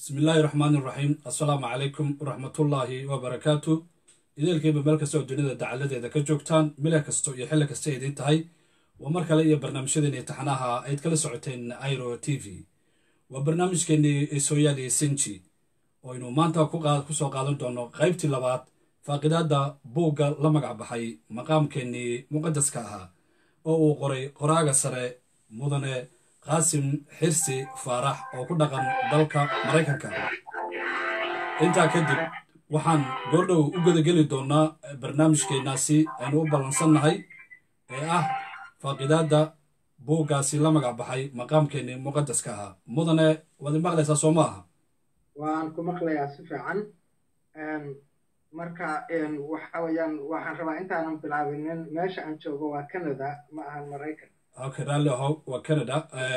bismi illaahi raxmaani iraxiim assalaamu calaykum waraxmatullaahi wabarakaatu ideelkiiba meel kastoo dunida dacaladeeda ka joogtaan milah kasto iyo xilli kasta idiin tahay waa mar kale iyo barnaamijyadeeni taxanaha ayd kala socoteen airo t v waa barnaamijkeenii sooyaali sinji oo aynu maanta kusoo qaadan doono qaybtii labaad faaqidaadda buugga la magac baxay maqaamkeennii muqadaska ahaa oo uu qoray qoraaga sare mudane qaasim xirsi faarax oo ku dhaqan dalka maraykanka intaa kadib waxaan goordhow u gedageli doonaa barnaamijkeennaasi aynu u ballansannahay ee ah faaqidaadda buuggaasi la magac baxay maqaamkeennii muqadaska ahaa mudane waad imaqlaysaa soo ma aha waan ku maqlayaa si fiican marka waxa weyaan waxaan rabaa intaanan bilaabinin meesha aan joogo waa canada ma ahan maraykan okay raalli ahow waa canada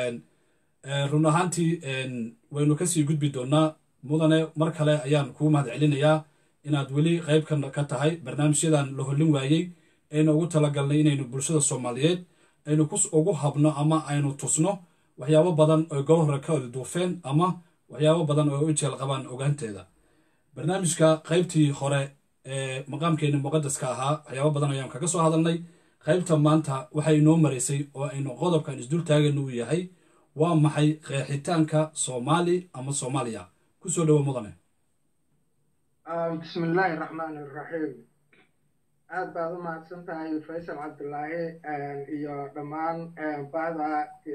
run ahaantii waynu kasii gudbi doonaa mudane mar kale ayaan kuu mahad celinayaa inaad weli qayb ka tahay barnaamijyadan la hollin waayey aynu ugu talagalnay inaynu bulshada soomaaliyeed aynu ugu habno ama aynu tusno waxyaabo badan oo golo hore ka duufeen ama waxyaabo badan oo u jeel qabaan ogaanteeda barnaamijka qaybtii hore ee maqaamkeeni muqadaska ahaa waxyaabo badan ayaan kaga soo hadalnay qaybta maanta waxay inoo maraysay oo aynu qodobkan isdul taagana uu yahay waa maxay qeexitaanka soomaali ama soomaaliya kusoo dhowo mudane bismi illaahi raxmaani iraxiim aad baad u mahadsan tahay faysal cabdulaahi iyo dhammaan bahda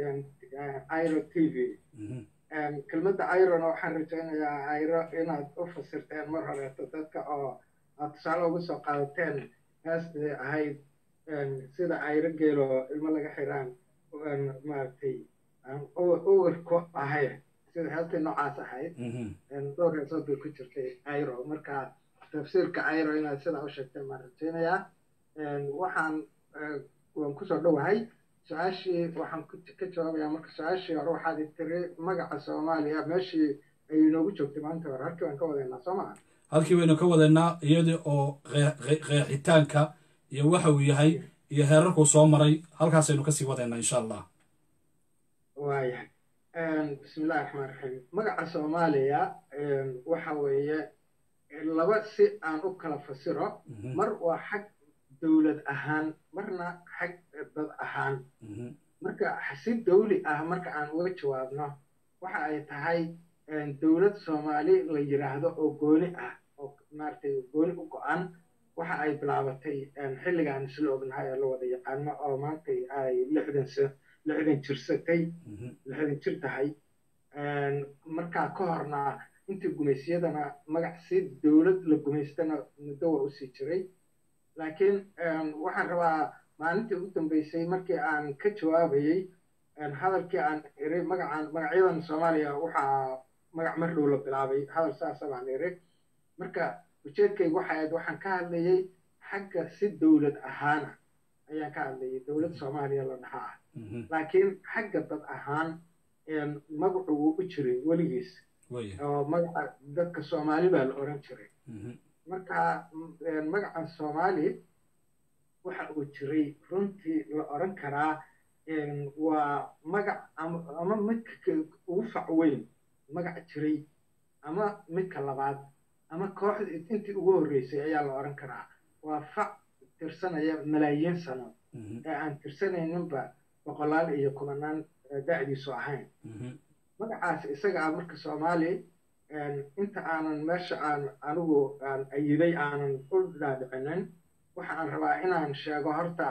iro t v kelmadda irona waxaan rajaynayaa iro inaad u fasirteen mar horeeto dadka oo aad tusaale uga soo qaadateen heestii ahayd sida ayro geelo ilmo laga xiraan maaragtay uwar ku ahay sida heestii noocaas ahayd dhowr heesood bay ku jirtay iro marka tafsiirka iro inaad sidaa u sheegteen baan rajaynayaa waxaan waan kusoo dhowahay su-aashii waxaan ka jawaabayaa marka su-aashii hore waxaad tiri magaca soomaaliya meeshii ay inoogu joogtay maalinta hore halkii waan ka wadaynaa soo maa halkii waynu ka wadaynaa iyadii oo qeexitaanka iyo waxa uu yahay iyo heerarkuu soo maray halkaasaynu kasii wadaynaa insha allah waayahay bismi illahi raxmaan raxiim magaca soomaaliya waxa weeye laba si aan u kala fasiro mar waa xag dowlad ahaan marna xag dad ahaan marka si dawli ah marka aan uga jawaabno waxa ay tahay dowlad soomaali la yidhaahdo oo gooni ah oo maaragtay gooni u go-an waxa ay bilaabatay xilligaan isla ognahay oo la wada yaqaano oo maanta ay lixdan lixdan jirsatay lixdan jir tahay markaa ka horna intii gumaysyadana magac si dowlad la gumaystana muddo waa usii jiray laakiin waxaan rabaa maalintii ugu dambeysay markii aan ka jawaabayey hadalkii aan iri magacaan magacyadan soomaaliya waxaa magac mar dhow la bilaabay hadal saasa baan iri marka ujeedkayga waxa ahayd waxaan ka hadlayey xagga si dowlad ahaana ayaan ka hadlayay dowlad soomaaliya la dhaha ah laakiin xagga dad ahaan magacu wuu u jiray weligiis oo magaca dadka soomaali baa la oran jiray marka magacan soomaali waxa uu jiray runtii la oran karaa waa magac ama midka ugu fac weyn magac jiray ama midka labaad ama kooxda intii ugu horreysay ayaa la oran karaa waa fac tirsanaya malaayiin sano ee aan tirsanayninba boqolaal iyo kubanaan da'diisu ahayn magacaas isaga ah marka soomaali inta aanan meesha aan anigu aan ayiday aanan u dhaadhicinin waxa aan rabaa inaan sheego horta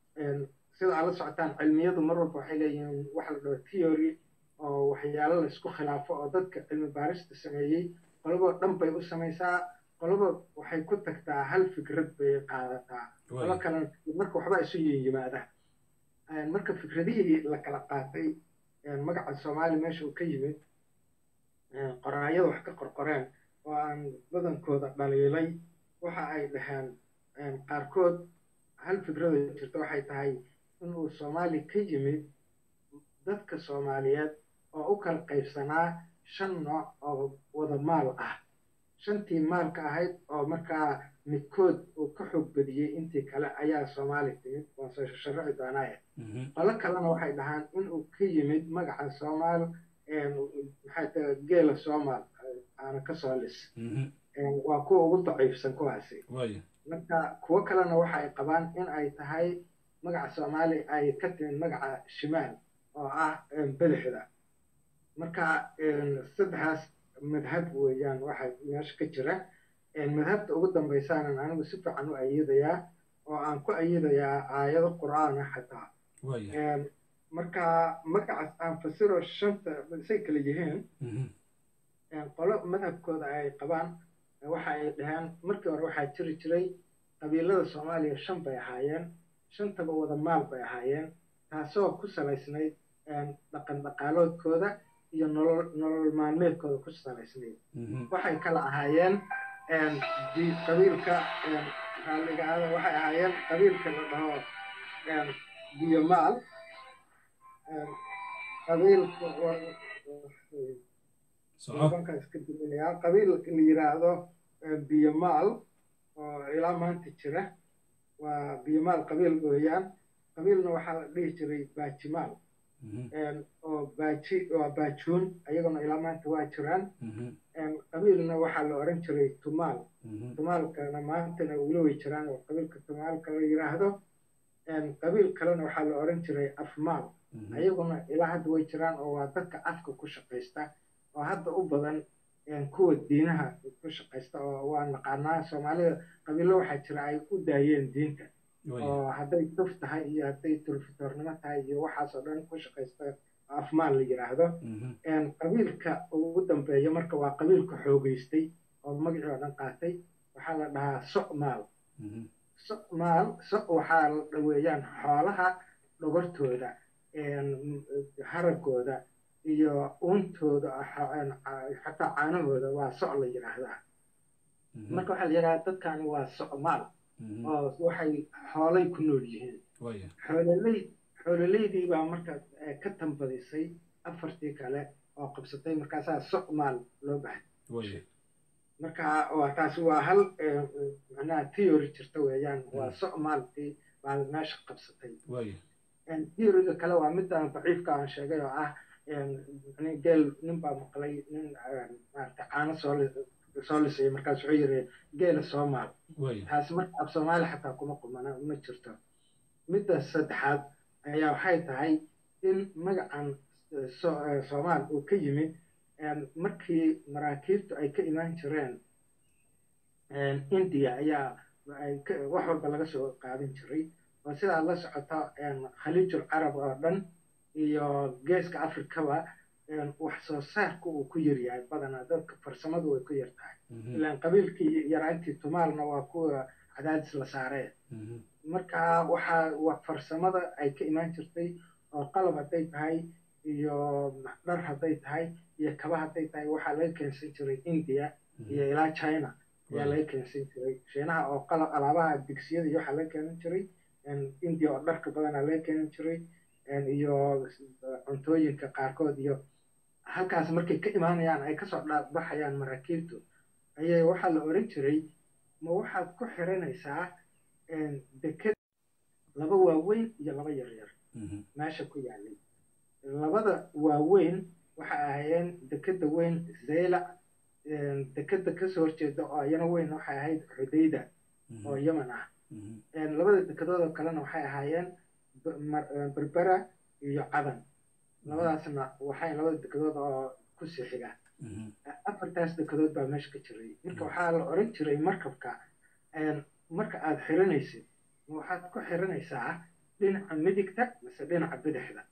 sida aad la socotaan cilmiyadu mar walba waxay leeyihiin waxa la dhaho theory oo waxyaalo laysku khilaafo oo dadka cilmi baarista sameeyey qolabo dhan bay u samaysaa qolaba waxay ku tagtaa hal fikrad bay qaadataa qolo kalena marka waxba isu yimaada marka fikradihii la kala qaatay magaca soomaali meesha uu ka yimid qoraayada wax ka qorqoreen oo aan badankooda dhaliilay waxa ay dhaheen qaarkood hal fikrada jirta waxay tahay inuu soomaali ka yimid dadka soomaaliyeed oo u kala qaybsanaa shan nooc oo wada maal ah shantii maalka ahayd oo markaa midkood uu ka xoog badiyey intii kale ayaa soomaali timid waan soo sharaxi doonaaye qolo kalena waxay dhahaan inuu ka yimid magaca soomaal maxay tahay geela soomaal aana kasoo lis waa kuwa ugu daciifsan kuwaasi marka kuwo kalena waxa ay qabaan in ay tahay magaca soomaali ay ka timid magaca shimaal oo ah bidixda marka saddexdaas madhab weeyaan waxa meesha ka jira madhabta ugu dambaysaanan anigu si fiican u ayadayaa oo aan ku ayadayaa aayado qur'aana xataa marka magacaas aan fasiro shanta say kala yihiin qolo madhabkooda ay qabaan waxa ay dhaheen markii hore waxaa jiri jiray qabiilada soomaaliya shan bay ahaayeen shantaba wada maal bay ahaayeen taasoo ku salaysnayd dhaqan dhaqaaloodkooda iyo nolol nolol maalmeedkooda ku salaysnayd waxay kala ahaayeen qabiilka raalligaada waxay ahaayeen qabiilka la dhaho biyomaal qabiilka qabiilka la yiraahdo biyomaal oo ilaa maanta jira waa biyomaal qabiil weeyaan qabiilna waxaa la dhihi jiray baajimaal oo baaji waa baajuun ayaguna ilaa maanta waa jiraan qabiilna waxaa la oran jiray tumaal tumaalkana maantana weli way jiraan oo qabiilka tumaalka la yiraahdo qabiil kalena waxaa la oran jiray afmaal ayaguna ilaa hadda way jiraan oo waa dadka afka ku shaqaysta oo hadda u badan kuwa diinaha ku shaqaysta oo waa naqaanaa soomaalida qabiilo waxaa jira ay u daayeen diinta oo hadday tuf tahay iyo hadday tulfitoornimo tahay iyo waxaasoo dhan ku shaqaysta afmaal la yiraahdo qabiilka ugu dambeeya marka waa qabiilka xoogeystay oo magacii oo dhan qaatay waxaa la dhahaa somaal somaal so waxaa la dhaweeyaan xoolaha dhogortooda haragooda iyo uuntooda xataa caanahooda waa soc la yidhaahdaa marka waxaa la yidhahdaa dadkani waa socmaal oo waxay xoolay ku nool yihiin xoololey xoololeydii baa marka ka tambadisay afartii kale oo qabsatay markaasaa socmaal loo baxay marka waa taasi waa hal macnaha theory jirta weeyaan waa socmaaltii baa meesha qabsatay theoryga kale waa midaan daciifka aan sheegay oo ah geel nin baa maqlay nin maarata caano soo soo lisay markaas wuxuu yiri geela soomaal taasi marka af soomaali xataa kuma qumana ma jirto midda saddexaad ayaa waxay tahay in magacan soomaal uu ka yimid markii maraakiibtu ay ka imaan jireen india ayaa wax walba laga soo qaadan jiray oo sidaa la socota khaliijul carab oo dhan iyo geeska afrikaba wax soo saarka uu ku yaryahay badanaa dadka farsamadu way ku yar tahay ilaan qabiilkii yaraantii tumaalna waa kuwa cadaadis la saaree marka waxaa farsamada ay ka imaan jirtay oo qalab hadday tahay iyo dhar hadday tahay iyo kaba hadday tahay waxaa laga keensan jiray india iyo ilaa china ayaa laga keensan jiray shiinaha oo qalab alaabaha digsiyada iyo waxaa laga keenan jiray india oo dharka badanaa laga keenan jiray iyo cuntooyinka qaarkood iyo halkaas markay ka imaanayaan ay kasoo baxayaan maraakiibtu ayay waxaa la oran jiray ma waxaad ku xiranaysaa deked laba waaweyn iyo laba yaryar meesha ku yaalay labada waaweyn waxa ahaayeen dekeda weyn zaylac dekeda kasoo horjeeda oo iyana weyn waxay ahayd xudayda oo yemen ah labada dekedood oo kalena waxay ahaayeen berbera iyo cadan labadaasna waxay labada dekedood oo ku sii xiga afartaas dekedood baa meesha ka jiray marka waxaa la oran jiray markabka marka aad xiranaysid waxaad ku xiranaysaa dhinaca midigta mise dhinaca bidixda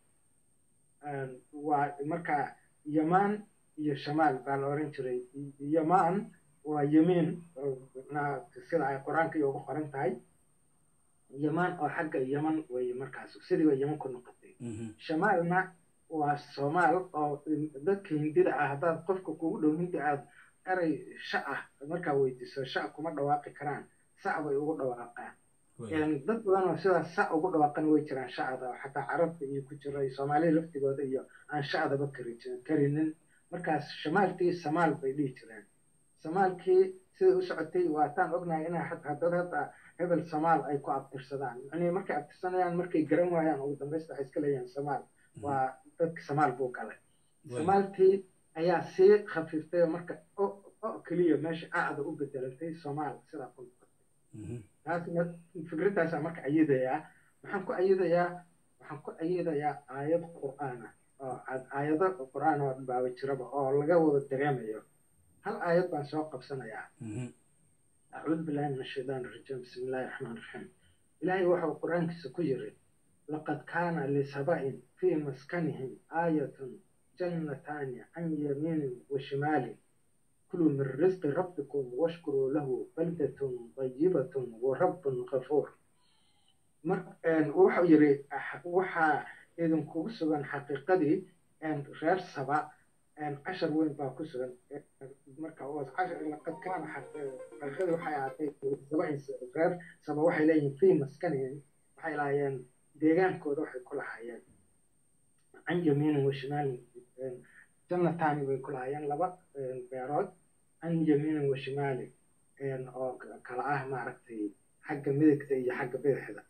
waa marka yamaan iyo shamaal baa la oran jiray yamaan waa yemiin sida ay qur-aanka iyo ugu qoran tahay yamaan oo xagga yaman weye markaas sidii bay yaman ku noqotay shamaalna waa soomaal oo dadka hindida ah haddaad qofka kugu dhow hindi aad eray sha ah markaa weydiiso sha kuma dhawaaqi karaan sac bay ugu dhawaaqaan dad badan oo sidaas sac ugu dhawaaqan way jiraan shacda xataa carabta iyo ku jira soomaalida laftigooda iyo aan shacdaba karinin markaas shamaalkii samaal bay dhihi jireen samaalkii siday u socotay waataan ognahay inay haddad hadda hebel samaal ay ku abtirsadaan yani markay abtirsanayaan markay garan waayaan ugu dambaysta waxay iska leeyahan samaal waa dadka samaal buu galay samaalkii ayaa sii khafiiftay oo marka keliya meesha acda u bedelantay soomaal sidaa ku noqotay taasna fikradaasaa marka ayidayaa maxaan ku ayidayaa waxaan ku ayidayaa aayad qur'aan ah oo aayado qur'aan oo baaba jiraba oo laga wada dareemayo hal aayad baan soo qabsanayaa acuudu billahi min ashaytaan irajiim bismi illahi raxmaan raxiim ilaahay waxau qur-aankiisa ku yiri laqad kaana lisaba'in fii maskanihim aayatun jannataani can yamiinin wa shimaalin kuluu min risqi rabbikum washkuruu lahu baldatun dayibatun wa rabbun ghafuur wuxuu yiri waxaa idinkugu sugan xaqiiqadii reer saba cashar weyn baa ku sugan marka laqad kaana xaqiiqadii waxay ahaatay reer saba waxay leeyihiin fii maskanihim waxay lahaayeen deegaankooda waxay ku lahaayeen can yamiinin wa shimaalin jannataani bay ku lahaayeen laba beerood can yamiinin wa shimaalin oo kala ah maaragtay xagga midigta iyo xagga bidixda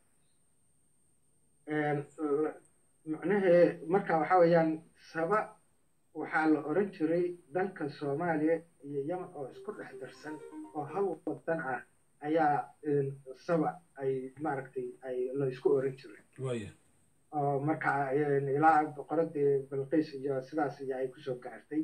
macnahee marka waxa weeyaan saba waxaa la oran jiray dalka soomaaliya iyo yemen oo isku dhex darsan oo hal wadan ah ayaa saba ay maaragtay ay la isku oran jiray oo marka ilaa boqoradii balqiis iyo sidaas iyo ay kusoo gaartay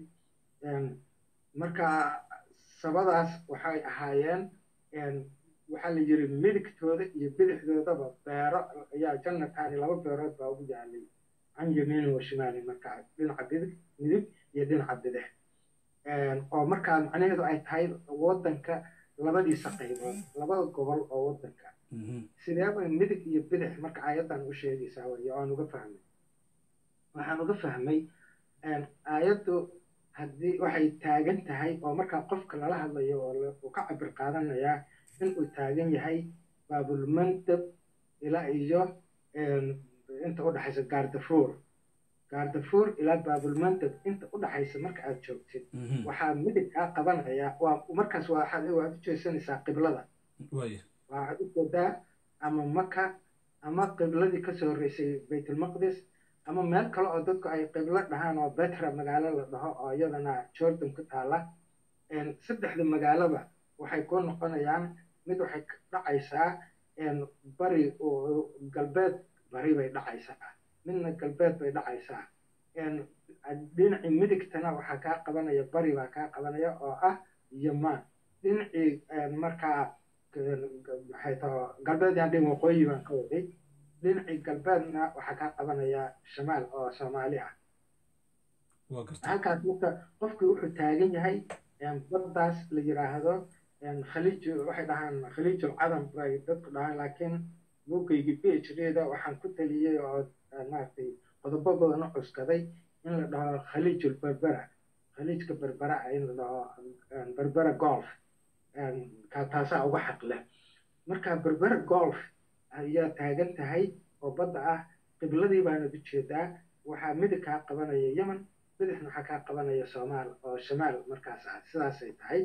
marka sabadaas waxay ahaayeen waxaa la yiri midigtooda iyo bidixdoodaba beero ayaa jannataani laba beerood baa ugu yaalay can yamiinin wa shimaalin marka dhinaca bidig midig iyo dhinaca bidix oo markaa macnaheedu ay tahay waddanka labadiisa qaybood labada gobol oo waddanka sideeba midig iyo bidix marka aayaddan u sheegaysaa wey oan uga fahmay waxaan uga fahmay aayaddu haddii waxay taagan tahay oo markaa qofka lala hadlayo oo uu ka cabir qaadanayaa inuu taagan yahay baabulmandab ilaa iyo inta u dhexaysa gaardafuur gaardafuur ilaa baabulmandab inta u dhexaysa marka aad joogtid waxaa midig kaa qabanaya waa markaas waxaad waad u jeesanaysaa qiblada waxaad u jeedaa ama maka ama qibladii kasoo horreysay baytulmaqdis ama meel kale oo dadku ay qiblo dhahaan oo betra magaalo la dhaho oo iyadana jordan ku taala saddexda magaaloba waxay ku noqonayaan mid waxay dhacaysaa bari galbeed bari bay dhacaysaa midna galbeed bay dhacaysaa dhinacii midigtana waxaa kaa qabanaya bari baa kaa qabanaya oo ah yamaan dhinacii markaa maxay taho galbeed yaan dhin waqooyi baan ka waday dhinacii galbeedna waxaa kaa qabanaya shamaal oo soomaali ah halkaas marka qofkii wuxuu taagan yahay baddaas la yiraahdo khaliij waxay dhahaan khaliijul cadam bay dadku dhahaan laakiin buuggaygii p h d-da waxaan ku taliyey oo maaragtay qodobo badan u cuskaday in la dhaho khaliijul berbera khaliijka berbera in la dhaho berbera golf taasaa uga xaq leh marka berbera golf ayaa taagan tahay oo badda ah qibladii baana ujeedaa waxaa midig kaa qabanaya yemen bidixna waxaa kaa qabanaya soomaal oo shamaal markaas ah sidaasay tahay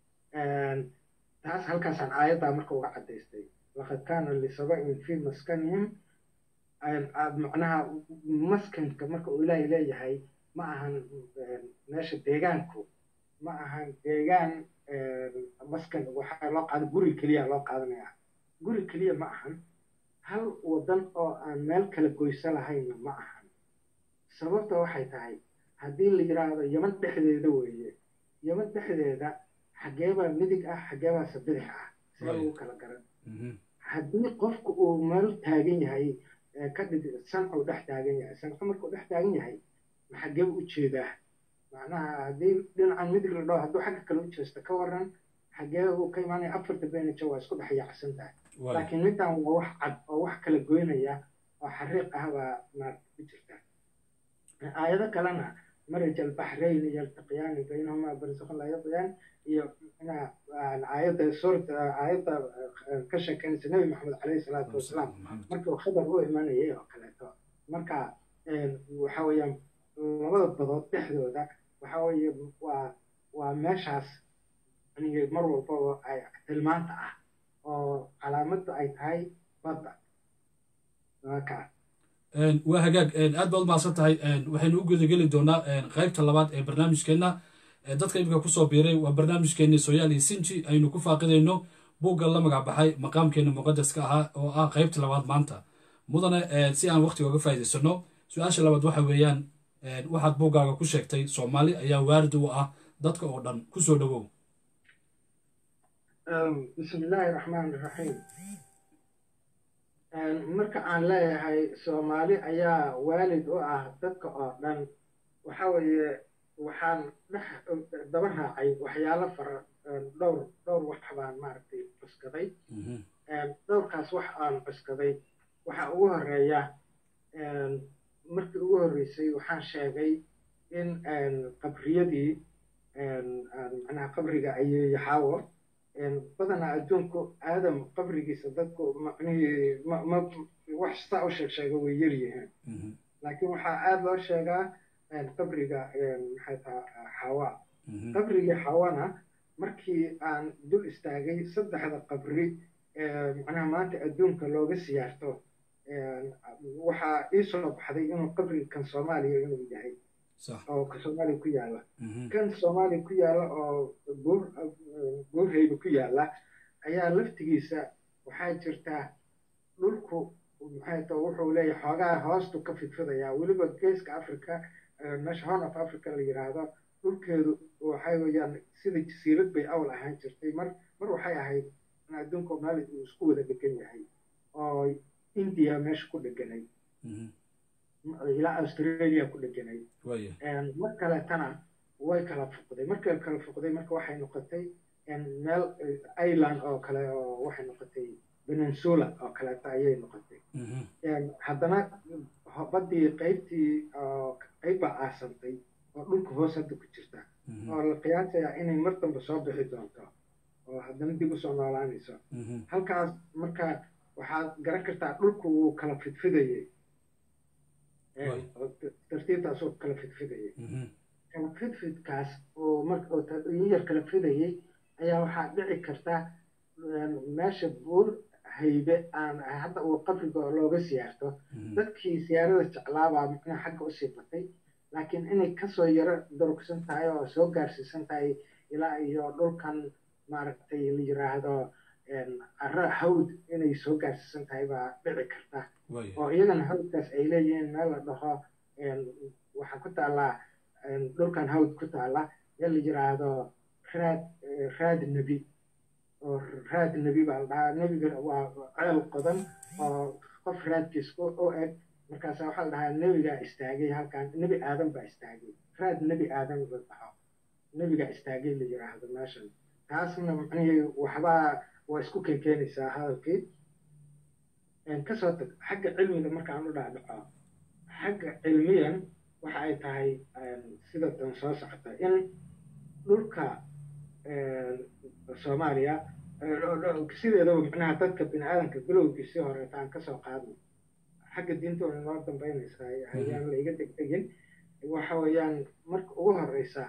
taas halkaasaan aayaddaa marka uga caddaystay laqad kaana lisaba'in fii maskanihim macnaha maskanka marka uu ilaahay leeyahay ma ahan meesha deegaanku ma ahan deegaan maskan waxaa loo qaada guri keliya loo qaadanaya guri keliya ma ahan hal wadan oo aan meel kala goyso lahaynna ma ahan sababta waxay tahay haddii la yidhaahdo yeman dhexdeeda weeye yeman dhexdeeda xageebaa midig ah xageebaase bidix ah see lagu kala garan haddii qofku uu meel taagan yahay ka dhig sancu dhex taagan yahay sancu markuu dhex taagan yahay xagee u jeedaa macnaha haddii dhinacan midig la dhaho hadduu xagga kale u jeesto ka waran xagee uu ka imaanaya afarta benaja waa isku dhex yaacsan tahay laakiin middan waa wax cad oo wax kala goynaya oo xariiq ah baa maarata ku jirta aayado kalena maraj albaxrayn yaltaqiyaani baynahumaa barzakhan laa yaqiyaan iyo aayadda suurta aayadda ka sheekeynaysa nebi maxamed caleyhi salaatu wasalaam markii uu khadar u imanayay oo kaleeto marka waxa weeyaan labada badood dhexdooda waxa weeye waa waa meeshaas mar walbaba ay tilmaanta ah oo calaamaddu ay tahay badda waa hagaag aad baad umahadsan tahay waxaynu u gudageli doonaa qaybta labaad ee barnaamijkeenna dadka imika kusoo biiray waa barnaamijkeeni sooyaal iyo sinji aynu ku faaqidayno buugga la magac baxay maqaamkeena muqadaska ahaa oo ah qaybta labaad maanta mudane si aan waqtiga uga faa'idaysano su-aasha labaad waxa weeyaan waxaad buuggaaga ku sheegtay soomaali ayaa waarid u ah dadka oo dhan kusoo dhowow bismi illaahi raxmaan raxiim marka aan leeyahay soomaali ayaa waalid u ah dadka oo dhan waxa weeye waxaan dhex daba raacay waxyaalo fara dhowr dhowr wax baan maaragtay cuskaday dhowrkaas wax aan cuskaday waxa ugu horeeya markii ugu horreysay waxaan sheegay in qabriyadii macnaha qabriga ayay yaxaawo badanaa adduunku aadam qabrigiisa dadku macnihii ma wax saa u sheeg sheega way yar yihiin laakiin waxaa aada loo sheegaa qabriga maxay taha xawa qabrigii xawana markii aan dul istaagay saddexda qabri macnaha maanta adduunka looga siyaarto waxaa ii soo baxday inuu qabriga kan soomaaliya inuu yahay oo ka soomaaliya ku yaalla kan soomaaliya ku yaalla oo buur buurhayba ku yaalla ayaa laftigiisa waxaa jirtaa dhulku maxay ta wuxuu leeyahay xoogaa hoostu ka fidfidayaa weliba geeska africa meesha horn of africa la yidhaahdo dhulkeedu waxay weeyaan sida jasiirad bay awal ahaan jirtay mar mar waxay ahayd in adduunka meel uu isku wada dhegan yahay oo india meesha ku dheganay ilaa australia ku dheganay mar kaleetana way kala fuqday markay kala fuqday marka waxay noqotay meel island oo kale oo waxay noqotay peninsula oo kaleeta ayay noqotay haddana baddii qaybtii qayb baa aasantay oo dhulka hoos hadda ku jirta oo la qiyaasayaa inay mar dambe soo bixi doonto oo haddana dib usoo noolaanayso halkaas marka waxaad garan kartaa dhulku wuu kala fidfidayay tartiibtaasoo kala fidfidayay kala fidfidkaas oo maroo yar kala fidayay ayaa waxaa dhici karta meesha buur haybe aan hadda uu qabriga looga siyaarto dadkii siyaarada jeclaabaa macnaha xagga usii batay laakiin inay kasoo yaro durugsan tahay oo soo gaarsiisan tahay ilaa iyo dhulkan maaragtay la yiraahdo ara hawd inay soo gaarsiisan tahay baa dhici karta oo iyagana hawdkaas ay leeyihiin meel la dhaho waxaa ku taallaa dhulkan hawd ku taalla ee la yiraahdo raad raad nebi oo raad nebi baa la dhahaa nebiga waa ceel qodan oo qof raadkiis u eg markaasa waxaa la dhahaa nebigaa istaagay halkan nebi aadan baa istaagay raad nebi aadan la dhaho nebigaa istaagay la yiraahdo meeshan taasna macnihii waxbaa waa isku keenkeenaysaa hadalkii kasoo tag xagga cilmiga markaan u dhaadhaco xagga cilmiyan waxa ay tahay sida dan soo socota in dhulka soomaaliya sideedaba macnaha dadka bini aadamka bilowgiisii horeeta aan kasoo qaadno xagga diintoona noo dambaynaysaa ayaan la iga degdegin waxa weeyaan marka ugu horeysa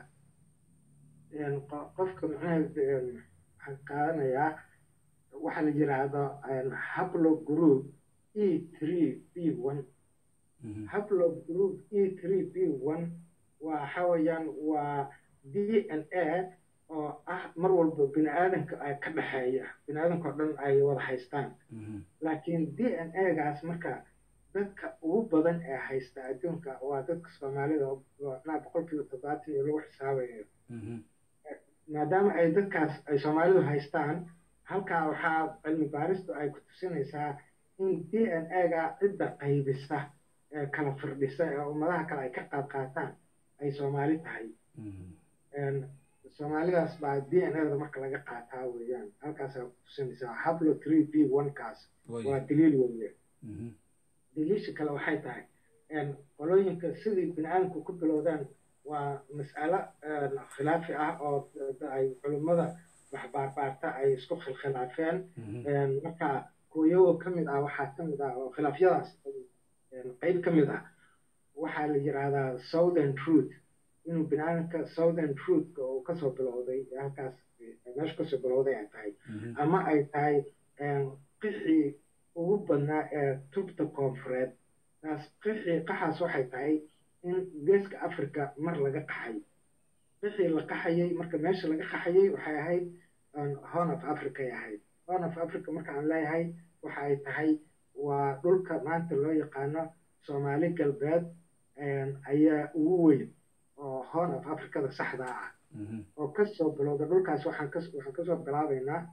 qofka macnaha waxaan qaadanayaa waxaa la yiraahdo hablo group e three b one hablo group e three b one waxa weeyaan waa d n a oo ah mar walba bini aadamka ka dhexeeya bini aadamka oo dhan ay wada haystaan laakiin d n a gaas marka dadka ugu badan ee haysta adduunka waa dadka soomaalida naa boqolkiiba toddobaatan iyo lagu xisaabayo maadaama ay dadkaas ay soomaalidu haystaan halkaa waxaa cilmi baaristu ay ku tusinaysaa in d n a ga cidda qaybisa ee kala firdhisa ee ummadaha kale ay ka qaad qaataan ay soomaali tahay soomaalidaas baa d n a da marka laga qaataa weeyaan halkaasaa ku tusinaysaa hablo three b one kaas waa daliil weeye daliisha kale waxay tahay qolooyinka sidii bini aadamku ku bilowdaan waa mas'alo khilaafi ah oo ay culimmada waxbaarbaarta ay isku khilkhilaafeen marka kuwayago ka mid ah waxaa ka mid ah oo khilaafyadaas qayb ka mid ah waxaa la yidhaahdaa southern truth inuu bini aadamka southern truthka uu kasoo bilowday halkaas meesha kasoo bilowday ay tahay ama ay tahay qixii ugu badnaa ee tubta koonfureed taas qixii qaxaas waxay tahay in geeska africa mar laga qaxay wixii la qaxayay marka meesha laga qaxayay waxay ahayd horn of africa ay ahayd horn of africa marka aan leeyahay waxa ay tahay waa dhulka maanta loo yaqaano soomaali galbeed ayaa ugu weyn oo horn of africada saxda ah oo kasoo bilowda dhulkaas waxaan ka waxaan kasoo bilaabaynaa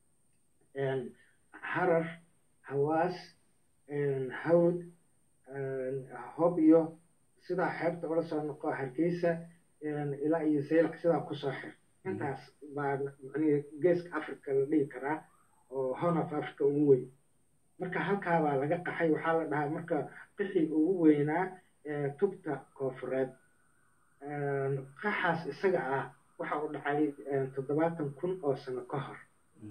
harar hawaas hawd hob iyo sidaa xeebta ula soo noqo hargeysa ilaa iyo zeylac sidaa kusoo xir intaas baa mani geeska africa la dhihi karaa oo horn of africa ugu weyn marka halkaabaa laga qaxay waxaa la dhahaa marka qixii ugu weynaa tubta koofureed qaxaas isaga ah waxa uu dhacay toddobaatan kun oo sano ka hor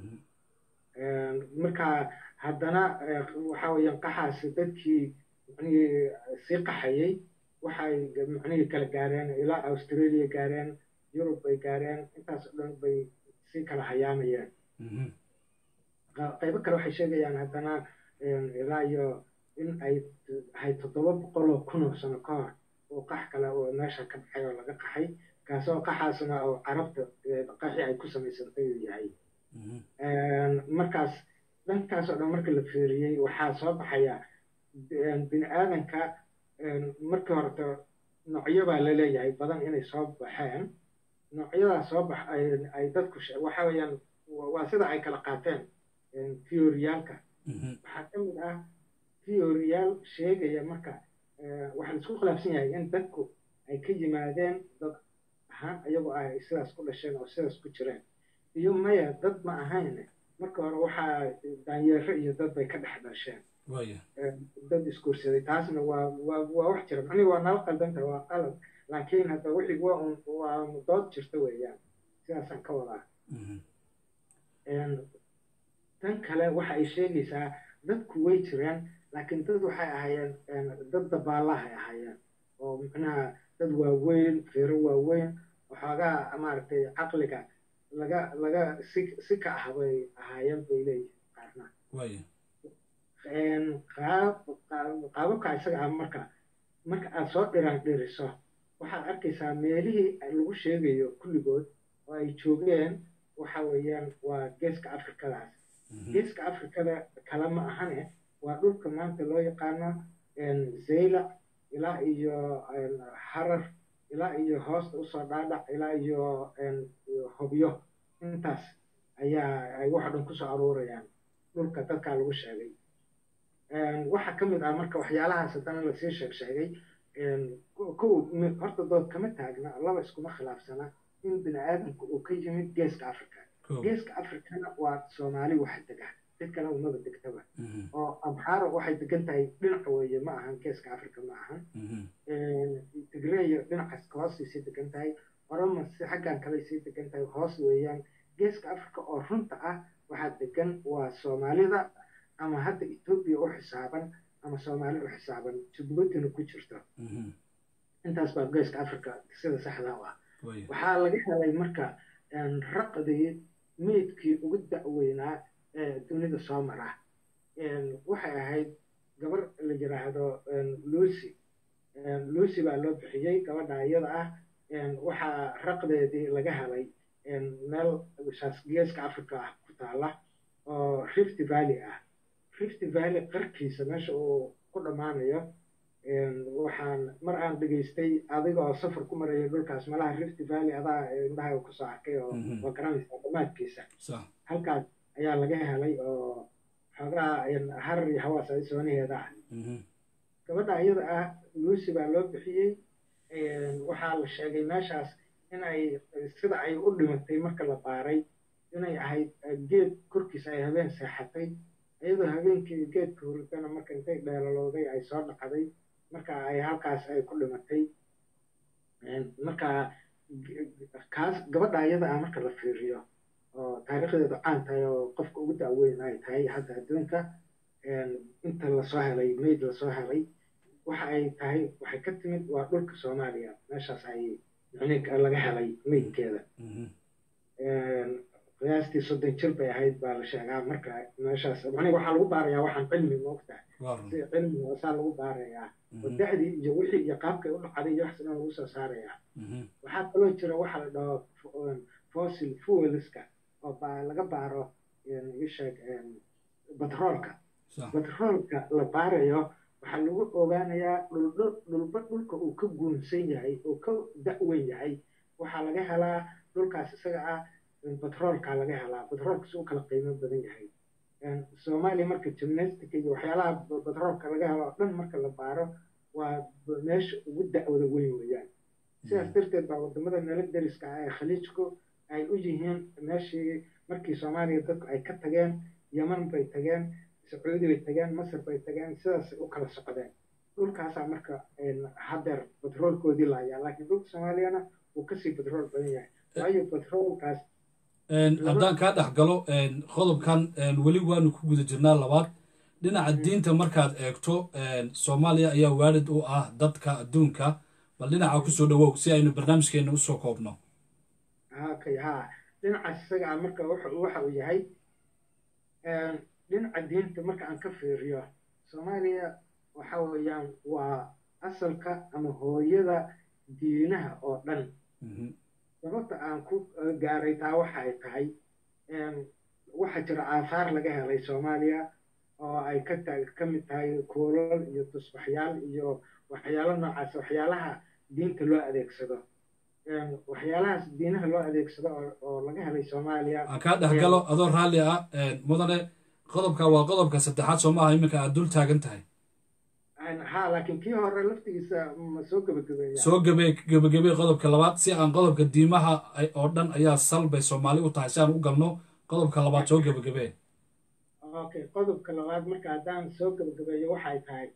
marka haddana waxa weeyaan qaxaasi dadkii manii sii qaxayay waxay macnihii kala gaareen ilaa australia gaareen yurub bay gaareen intaas o dhan bay sii kala hayaamayeen qaybo kale waxay sheegayaan haddana ilaa iyo in ay ahay toddoba boqol oo kun oo sano ka hor oo qax kale oo meesha ka baxay oo laga qaxay kaasoo qaxaasna oo carabta qaxi ay ku samaysantay uu yahay markaas dhankaas oo dhan marka la fiiriyey waxaa soo baxaya bini aadanka markii horeta noocyo baa la leeyahay badan inay soo baxeen noocyadaas soo bax ay dadku waxa weeyaan waa sida ay kala qaateen theoriyaalka waxaa ka mid ah theoriyaal sheegaya marka waxaa la isku khilaafsan yahay in dadku ay ka yimaadeen dad ahaan iyagoo ay sidaas ku dhasheen oo sidaas ku jireen iyo maya dad ma ahayn marka hore waxaa daanyeero iyo dad bay ka dhex dhasheen dad isguursaday taasna waa waa waa wax jira macnihi waa nala qaldanta waa qalad laakiin hadda wixii waa un waa dood jirta weeyaan sidaasaan ka wadaa tan kale waxa ay sheegaysaa dadku way jireen laakiin dad waxay ahaayeen dad dabaallahay ahaayeen oo macnaha dad waaweyn feero waaweyn waxoogaa maaragtay caqliga laga laga si si ka ah bay ahaayeen bay leeyihin qaarna qaababka isaga ah marka marka aad soo dhiraan dhiriso waxaad arkaysaa meelihii lagu sheegayo kulligood oo ay joogeen waxa weeyaan waa geeska afrikadaas geeska afrikada kale ma ahane waa dhulka maanta loo yaqaano zaylac ilaa iyo harar ilaa iyo hoosta usoo dhaadhac ilaa iyo hobyo intaas ayaa ay waxa dhan kusoo aruurayaan dhulka dadkaa lagu sheegay waxaa ka mid ah marka waxyaalahaas haddana lasii sheeg sheegay kow horta dood kama taagna laba iskuma khilaafsana in bini aadamku uu ka yimid geeska africa geeska africana waa soomaali wax dega dad kale umaba degtaba oo amxaaro waxay degan tahay dhinaca weeye ma ahan geeska africa ma ahan tigreeyo dhinacaas hoostiisay degan tahay oroma si xaggan kale sii degan tahay hoos weeyaan geeska africa oo runta ah waxaa degan waa soomaalida ama hadda etoobiya u xisaaban ama soomaali u xisaaban jubuutina ku jirto intaas baa geeska africa sida saxda u ah waxaa laga helay marka raqdii meydkii ugu da'weynaa ee dunida soo mara waxay ahayd gabar la yiraahdo lucy lucy baa loo bixiyey gabadha iyada ah waxaa raqdeedii laga helay meel shaas geeska africa ah ku taala oo rift valley ah rift valley qarkiisa meesha uu ku dhammaanayo waxaan mar aan dhegaystay adiga oo safar ku maraya dhulkaas malaha rift valley adaa indhaha kusoo arkay oo waa garanaysaa dhammaadkiisa halkaas ayaa laga helay oo xoogaa harar iyo hawaas ay soonaheeda ah gabadha iyada ah lucy baa loo bixiyey waxaa la sheegay meeshaas inay sida ay u dhimatay marka la baaray inay ahayd geed korkiisa ay habeen seexatay iyadoo habeenkii geedka huridana marka intay dheelalowday ay soo dhacday marka ay halkaas ay ku dhimatay marka kaas gabadha iyada ah marka la fiiriyo oo taariikhdeedu caan tahay oo qofka ugu da'weyn ay tahay hadda adduunka inta lasoo helay mayd lasoo helay waxa ay tahay waxay ka timid waa dhulka soomaaliya meeshaas ay micnihi laga helay maydkeeda qiyaastii soddon jir bay ahayd baa la sheegaa marka meeshaas macnihi waxaa lagu baarayaa waxaan cilmi moogtahay si cilmi saa lagu baarayaa oo da'dii iyo wixii iyo qaabkay u dhacday iyo waxas dhan lagu soo saarayaa waxaa kaloo jira waxa la dhaho fossil fuelska oo laga baaro isheeg batroolka batroolka la baarayo waxaa lagu ogaanayaa dhulba dhulka uu ka guunsan yahay oo ka da'weyn yahay waxaa laga helaa dhulkaas isaga ah batroolka laga helaa batroolka si u kala qiimo badan yahay soomaaliya marka gymnastic iyo waxyaalaha batroolka laga helo oo dhan marka la baaro waa meesha ugu da'wada weyn weeyaan sidaas darteed baa wadamada nala deriska ah ee khaliijku ay u yihiin meeshii markii soomaaliya dadku ay ka tageen yeman bay tageen sacuudi bay tageen masar bay tageen sidaas u kala socdeen dhulkaasaa marka hadeer batroolkoodii laayaa laakiin dhulka soomaaliyana wuu kasii batrool badan yahay waayo batroolkaas haddaan kaa dhex galo qodobkan weli waanu ku guda jirnaa labaad dhinaca diinta markaad eegto soomaaliya ayaa waalid u ah dadka adduunka bal dhinaca kusoo dhawow si aynu barnaamijkeena usoo koobno okay ha dhinacaas isaga ah marka waxa uu yahay dhinaca diinta marka aan ka fiiriyo soomaaliya waxa weeyaan waa asalka ama hooyada diinaha oo dhan sababta aan ku gaaray taa waxa ay tahay waxaa jira aahaar laga helay soomaaliya oo ay ka ka mid tahay kuulal iyo tusbaxyaal iyo waxyaalo noocaas waxyaalaha diinta loo adeegsado waxyaalahaas diinaha loo adeegsado oo laga helay soomaaliya aan kaa dhex galo adoo raalli ah mudane qodobka waa qodobka saddexaad soo maaha iminka aad dul taagan tahay ha laakiin kii hore laftigiisa ma soo gebagabeeya soo gebe gebagabey qodobka labaad si aan qodobka diimaha oo dhan ayaa sal bay soomaali u tahay si aan u galno qodobka labaad soo gebagabee okay qodobka labaad marka haddaan soo gebagabeeyo waxay tahay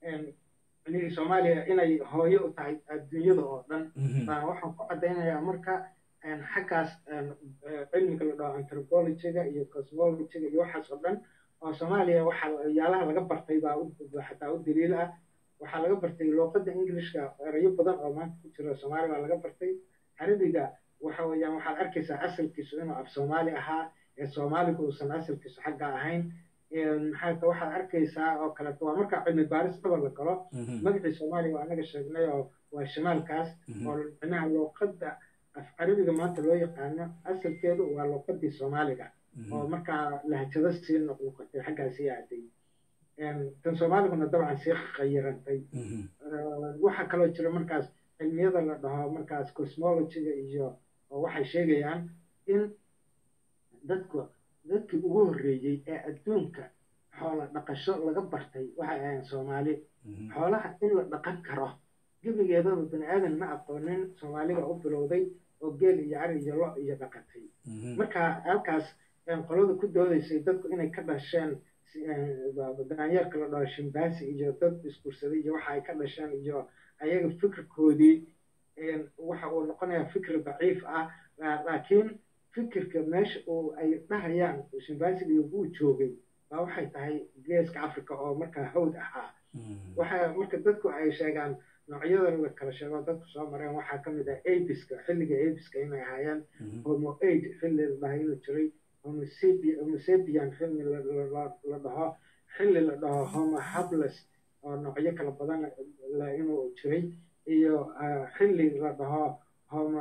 soomaaliya inay hooyo u tahay adduunyada oo dhan baan waxaan ku caddaynayaa marka xaggaas cilmiga la dhaho anthropologyga iyo cosmologyga iyo waxaas oo dhan oo soomaaliya waxaa yaalaha laga bartay baa xataa u daliil ah waxaa laga bartay luuqadda englishka erayo badan oo maanta ku jira soomaali baa laga bartay carabiga waxa weeyaan waxaad arkaysaa asalkiisu inuu af soomaali ahaa ee soomaaligu uusan asalkiisu xagga ahayn maxaa waxaad arkaysaa oo kaleeto waa markaa cilmi baaris dhaba la galo magacii soomaaliya waa anaga sheegnay oo waa shamaalkaas oo micnaha luuqadda af carabiga maanta loo yaqaano asalkeedu waa luuqadii soomaaliga oo markaa lahjado sii noqnoqotay xaggaa sii aaday tan soomaaliguna dabcan sii khayirantay waxaa kaloo jira markaas cilmiyada la dhaho markaas cosmologyga iyo waxay sheegayaan in dadku dadkii ugu horreeyey ee adduunka xoola dhaqasho laga bartay waxay ahayn soomaali xoolaha in la dhaqan karo gebigeedaba bani aadan ma aqoonin soomaaliga u bilowday oo geel iyo cari iyo lo iyo dhaqatay marka halkaas qolada ku doodaysay dadku inay ka dhasheen daanyeerka la dhaho shimbaasi iyo dad iskursaday iyo waxa ay ka dhasheen iyo ayaga fikirkoodii waxa uu noqonayaa fikir daciif ah laakiin fikirka meesha uu ay dhahayaan shimbaasiga iyo buu joogay baa waxay tahay geeska africa oo markaa hawd ahaa waxa marka dadku ay sheegaan noocyada la kala sheego dadku soo mareen waxaa ka mid ah abiska xilliga abiska inay ahaayeen homo aid xilli la dhahay inuu jiray homosapian xilli la dhaho xilli la dhaho homo hables oo noocyo kala badan inuu jiray iyo xilli la dhaho homo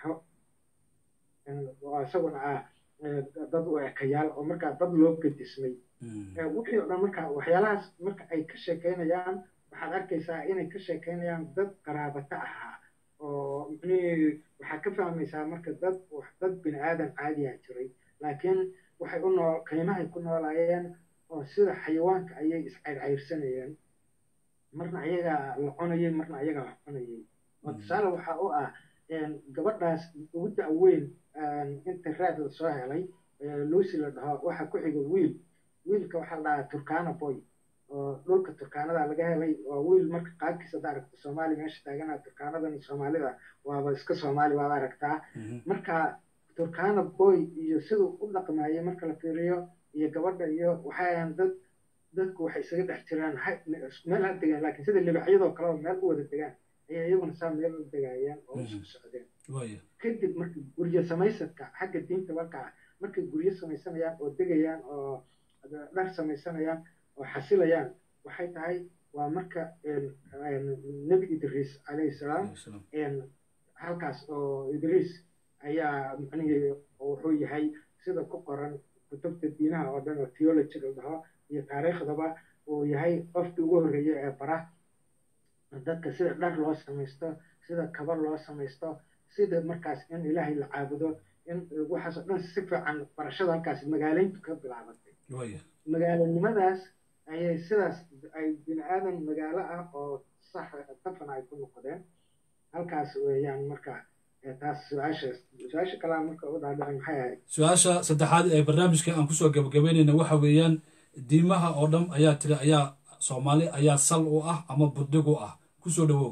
isaguna ah dad u ekayaal oo markaa dad loo gadismay wixii o dhan marka waxyaalahaas marka ay ka sheekeynayaan waxaad arkaysaa inay ka sheekeynayaan dad qaraabata ahaa oo micnihii waxaad ka fahmaysaa marka dad dad bini aadan caadiya jiray laakiin waxay u nool qiimahay ku noolaayeen oo sida xayawaanka ayay iscayrcayrsanayeen marna ayagaa la cunayay marna ayagaa la cunayay oo tusaale waxa u ah gabadhaas ugu da-weyn inta raad la soo helay lucy la dhaho waxaa ku xiga wiil wiilka waxaa la dhahaa turkana boy oo dhulka turkaanada laga helay oo wiil marka qaabkiisa hadda aragta soomaali meesha taagana turkaanadan soomaalida waaba iska soomaali waaba aragtaa marka turkana boy iyo siduu u dhaqmaayay marka la fiiriyo iyo gabadha iyo waxay ahaan dad dadku waxay isaga dhex jiraan meel ha degaan laakiin sida libaxyadoo kaleba meel u wada degaan ayay iyaguna saa meel u degaayeen oo isku socdeen kadib marka guryo samaysadka xagga diinta markaa markay guryo samaysanayaan oo degayaan oo dhar samaysanayaan oo xasilayaan waxay tahay waa marka nebi idriis calayhi salaam halkaas oo idriis ayaa macnihii wuxuu yahay sida ku qoran kutubta diinaha oo dhan oo theology la dhaho iyo taariikhdaba uu yahay qofkii ugu horreeyey ee bara dadka sida dhar loo samaysto sida kaba loo samaysto sida markaas in ilaahay la caabudo in waxaasoo dhan si fiican barashada halkaas magaalayntu ka bilaabatay magaalanimadaas ayay sidaas ay bini aadan magaalo ah oo sax tafan ay ku noqdeen halkaas weeyaan marka taas su-aasha su-aasha kalaa marka u dhaadhacay maxay ahayd su-aasha saddexaad ee barnaamijka aan kusoo gabagabeynayna waxa weeyaan diimaha oo dhan ayaa tiri ayaa soomaali ayaa sal u ah ama buddig u ah kusoo dhawow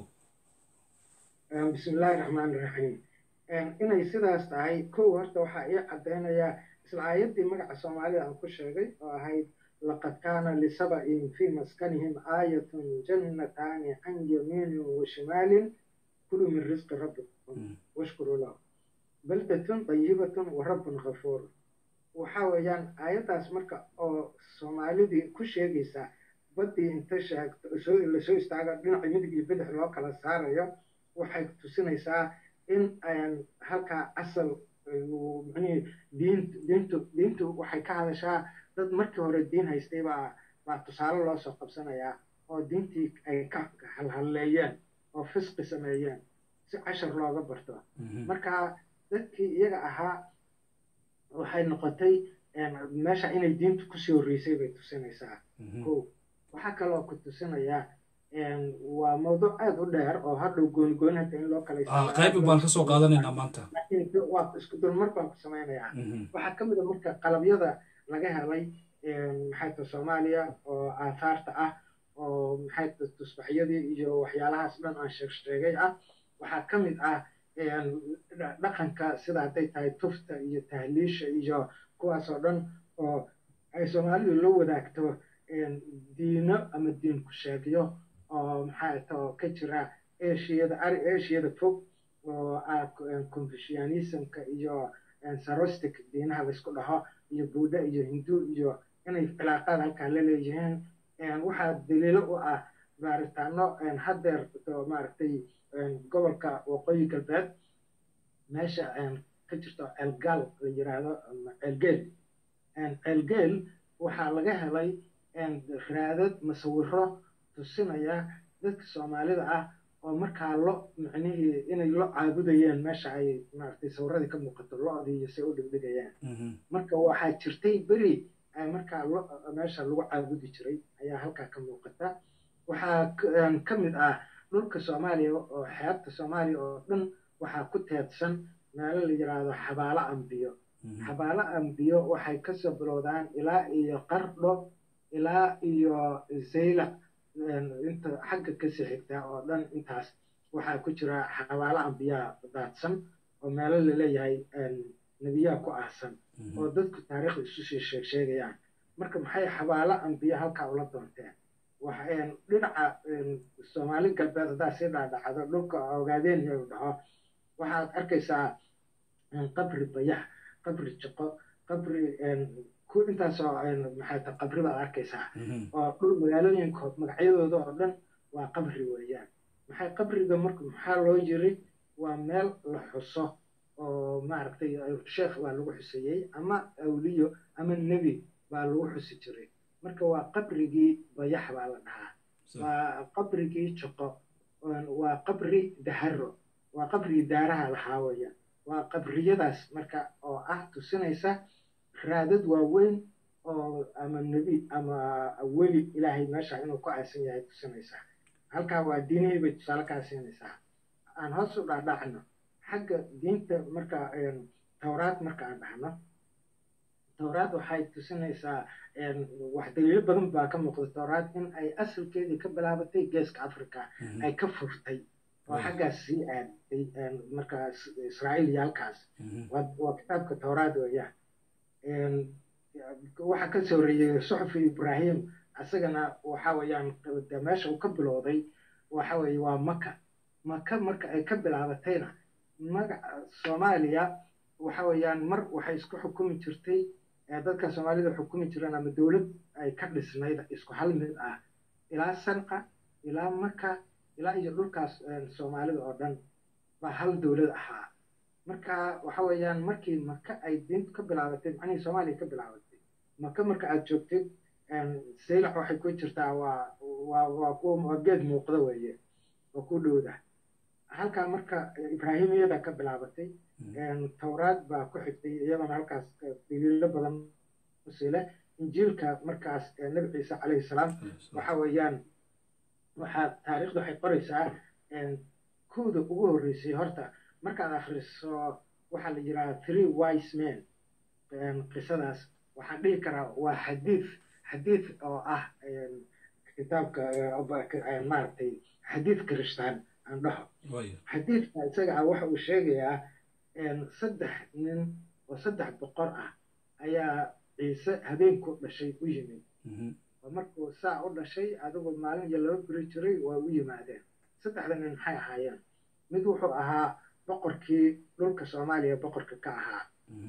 bismillahi raxmaan iraxiim inay sidaas tahay kow horta waxaa ii caddaynayaa isla aayaddii magaca soomaalida aan ku sheegay oo ahayd laqad kaana lisaba'in fii maskanihim aayatun jannataani can yamiinin wa shimaalin kuluu min risqi rabbikum washkuruu lahu baldatun dayibatun wa rabbun ghafuur waxa weeyaan aayaddaas marka oo soomaalidii ku sheegaysa baddii inta sheegto lasoo istaago dhinaca midig iyo bidix loo kala saarayo waxay tusinaysaa in halkaa asal manii diintu diintu diintu waxay ka hadashaa dad markii hore diin haystay baa baa tusaale loo soo qabsanayaa oo diintii ay ka halhalleeyeen oo fisqi sameeyeen si cashar looga barto marka dadkii iyaga ahaa waxay noqotay meesha inay diintu kusii horreysay bay tusinaysaa ko waxaa kaloo ku tusinayaa waa mawduuc aada u dheer oo hadhow gooni gooni hadda in loo kala qayb baan kasoo qaadanaynaa maanta waa isku dulmar baan ku samaynayaa waxaa ka mid a marka qalabyada laga helay maxay ta soomaaliya oo aahaarta ah oo maxay ta tusbaxyadii iyo waxyaalahaas dhan aan sheeg sheegay ah waxaa ka mid ah dhaqanka sida hadday tahay tufta iyo tahliisha iyo kuwaas oo dhan oo ay soomaalidu la wadaagto diino ama diin ku sheegyo oo maxaa ta ka jira ashiyada ari ashiyada fog oo ah confucianismka iyo sarostic diinaha laysku dhaho iyo buudha iyo hindu iyo inay cilaaqaad halkaa la leeyihiin waxaa daliilo u ah baaritaano haddeer maaragtay gobolka waqooyi galbeed meesha ka jirto ceelgaal la yiraahdo ceelgeel ceelgeel waxaa laga helay raadad masawiro tusinaya dadka soomaalida ah oo markaa lo micnihii inay lo caabudayeen meesha ay maaragtay sawiradii ka muuqato lo-dii iyo say u dhigdhigayaan marka waxaa jirtay beri markaa lo meesha lagu caabudi jiray ayaa halkaa ka muuqata waxaa ka mid ah dhulka soomaaliya oo xeebta soomaaliya oo dhan waxaa ku teedsan meelo la yiraahdo xabaalo ambiyo xabaalo ambiyo waxay kasoo bilowdaan ilaa iyo qardho ilaa iyo zaylac inta xagga kasii xigtaa oo dhan intaas waxaa ku jira xabaalo ambiyaa daadsan oo meelo laleeyahay nebiyaa ku ahsan oo dadku taariikhda isu sii sheeg sheegayaan marka maxay xabaalo ambiyo halkaa ula doonteen dhinaca soomaali galbeed haddaa sii dhaadhacdo dhulka ogaadeen iyo dhaho waxaad arkaysaa qabri bayax qabri jiqo qabri ku intaasoo maxay ta qabri baad arkaysaa oo dhul magaalooyinkood magacyadooda oo dhan waa qabri weeyaan maxay qabriga marka maxaa loo yiri waa meel la xuso oo maaragtay sheekh baa lagu xuseeyey ama awliyo ama nebi baa lagu xusi jiray marka waa qabrigii bayax baa la dhahaa waa qabrigii jiqo waa qabri daharo waa qabrigii daaraha lahaa weeyaan waa qabriyadaas marka oo ah tusinaysa raadad waaweyn oo ama nebi ama weli ilaahay meesha inuu ku aasan yahay tusinaysaa halkaa waa diinihii bay tusaale kaa siinaysaa aan hoos u dhaadhacno xagga diinta marka towraad marka aan dhahno towraad waxay tusinaysaa wax daliilo badan baa ka muuqda towraad in ay asalkeedii ka bilaabatay geeska africa ay ka furtay oo xaggaas sii aaday marka israa'iil iyo halkaas waa kitaabka towraad weeyaan waxaa ka soo horeeyey suxufi ibrahim isagana waxa weeyaan meesha uu ka bilowday waxa weeye waa maka maka marka ay ka bilaabatayna magaca soomaaliya waxa weeyaan mar waxay isku xukumi jirtay dadka soomaalida xukumi jireen ama dowlad ay ka dhisnayd isku hal mid ah ilaa sanqa ilaa maka ilaa iyo dhulkaas soomaalida oo dhan baa hal dowlad ahaa marka waxa weeyaan markii maka ay diintu ka bilaabatay macnihii soomaaliya ka bilaabatay maka marka aad joogtid saylac waxay ku jirtaa waa waa waa kuwa waa geed muuqda weeye oo ku dhowda halkaa marka ibraahimiyada ka bilaabatay towraad baa ku xigtay iyadana halkaas daliilo badan usile injiilka markaas nebi ciise calayhi salaam waxa weeyaan waxaa taariikhdu waxay qoraysaa kowda ugu horreysay horta markaad akhriso waxaa la yidhaha three wise men qisadaas waxaan dhihi karaa waa xadiid xadiid oo ah kitaabka maaragtay xadiid kirishtaan aan dhaho xadiidka isaga ah waxa uu sheegayaa saddex nin oo saddex boqor ah ayaa ciise habeenku dhashay u yimid oo markuu saa u dhashay adigu maalin iyo laba beri jiray waa u yimaadeen saddexda nin maxay ahaayeen mid wuxuu ahaa boqorkii dhulka soomaaliya boqorka ka ahaa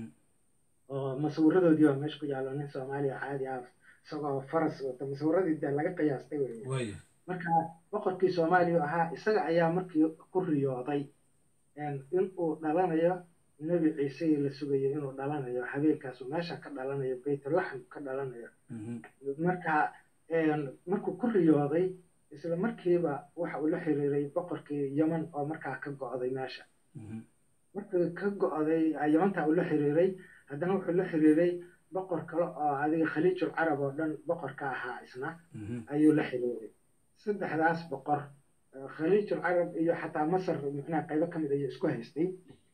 oo masawiradoodii waa meesha ku yaallo nin soomaaliya caadi ah isagoo faras wata masawiradii dee laga qiyaastay wey marka boqorkii soomaaliya ahaa isaga ayaa markii ku riyooday in uu dhalanayo nebi ciise la sugayo inuu dhalanayo habeenkaasu meesha ka dhalanayo baytulaxm ka dhalanayo marka markuu ku riyooday isla markiiba waxa uu la xiriiray boqorkii yeman oo markaa ka go'day meesha markii ka go'day yemantaa uu la xiriiray haddana wuxuu la xiriiray boqor kale oo adiga khaliijul carab oo dhan boqor ka ahaa isna ayuu la xiriiray saddexdaas boqor khaliijul carab iyo xataa masar micnaha qaybo ka mid ayuu isku haystay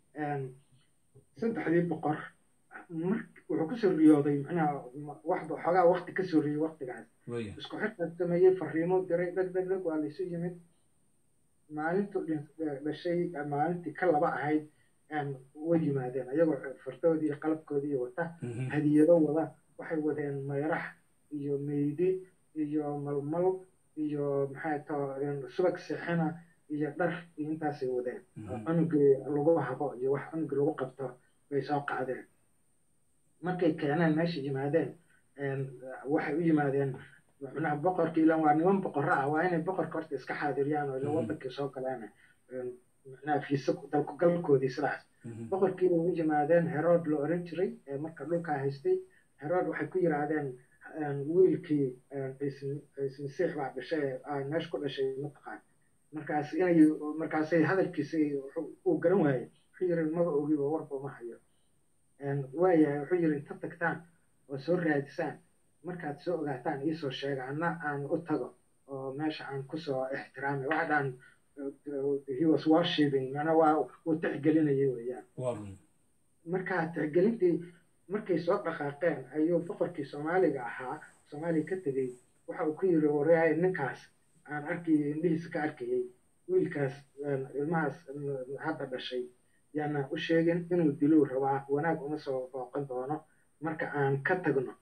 saddexdii boqor wuxuu kusoo riyooday micnaha waxba xoogaa wakti kasoo riyey waktigaas isku xirkaas sameeyey fariimo diray dheg dheg dheg waa laysu yimid maalintu dhashay maalintii ka laba ahayd way yimaadeen ayagoo fardoodii iyo qalabkoodii wata hadiyado wada waxay wadeen mayrax iyo meydi iyo malmal iyo maxay tao subag sixina iyo dhar iyo intaasay wadeen cunugii lagu habo iyo wax cunugii lagu qabto bay soo qacdeen markay keeneen meesha yimaadeen waxay u yimaadeen micnaha boqorkii ilan waa niman boqorro ah waa inay boqorka horta iska xaadiriyaan oo ila wadankii soo galeen micnaha fiisa dalkugalkoodii sidaas boqorkii bay u yimaadeen herood la oran jiray ee marka dhulkaa haystay herood waxay ku yiraahdeen wiilkii ciise masiix baa dhashay meesha ku dhashay mataqaan markaas inay markaasay hadalkiisa uu garan waayey wuxuu yiri maba ogiba warba ma hayo waayahay wuxuu yiri inta tagtaan oo soo raadisaan markaad soo ogaataan iisoo sheega anna aan u tago oo meesha aan kusoo ixtiraamay waxa dhaan he was worshiping mana waa uu tixgelinayay weeyaan marka tixgelintii markay soo dhaqaaqeen ayuu boqorkii soomaaliga ahaa soomaaliya ka tegey waxa uu ku yiri wareehay ninkaas aan arkayay indhihiisa ka arkayay wiilkaas ilmahaas hadda dhashay yaana u sheegin inuu diluu rabaa wanaag uma soo booqan doono marka aan ka tagno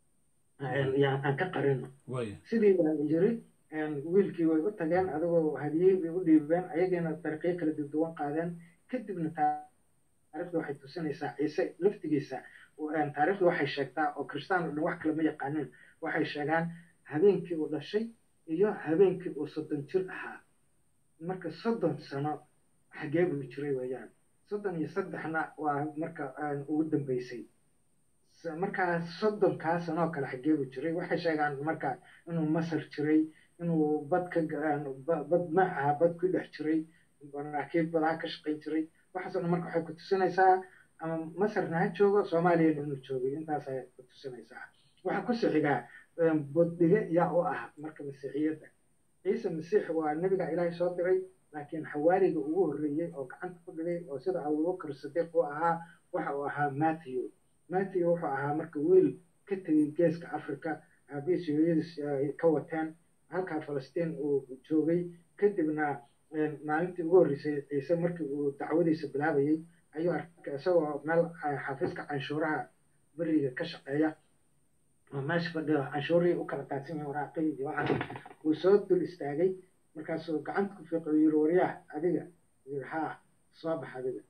aan ka qarino sidii baa yiri wiilkii way u tageen adigoo hadiyey bay u dhiibeen ayagiina dariiqyo kala duwan qaadeen kadibna taariikhdu waxay tusinaysaa ciise laftigiisa taariikhdu waxay sheegtaa oo kristaan oo dhan wax kale ma yaqaanin waxay sheegaan habeenkii uu dhashay iyo habeenkii uu soddon jir ahaa marka soddon sano xagee buu jiray weeyaan soddon iyo saddexna waa marka ugu dambeysay markaa soddonkaa sanoo kale xagee buu jiray waxay sheegaan marka inuu masar jiray inuu bad ka bad ma aha bad ku dhex jiray maraakiib badaa ka shaqayn jiray waxaasoo dhan marka waxay ku tusinaysaa ama masarna ha joogo soomaaliyana inuu joogay intaasay ku tusinaysaa waxaa ku sixigaa boddige yaa u ah marka masiixiyadda ciise masiix waa nebiga ilaahay soo diray laakiin xawaariga ugu horreeyey oo gacanta ku dhigay oo sida abubakar sadiiq u ahaa waxa uu ahaa matthew matthew wuxuu ahaa marka wiil ka tegey geeska africa aabihiis hooyadiis ka wateen halkaa falastiin uu joogay kadibna maalintii ugu horreysay ciise markii uu dacwadiisa bilaabayey ayuu arkay isagoo meel xafiiska canshuuraha beriga ka shaqeeya oo meesha fadhiyo canshuurihii u kala daadsan yahay waraaqihii iyo waxaas uu soo dul istaagay markaasuu gacanta ku fiiqay uu yiri waryaah adiga yiri haa soo bax adiga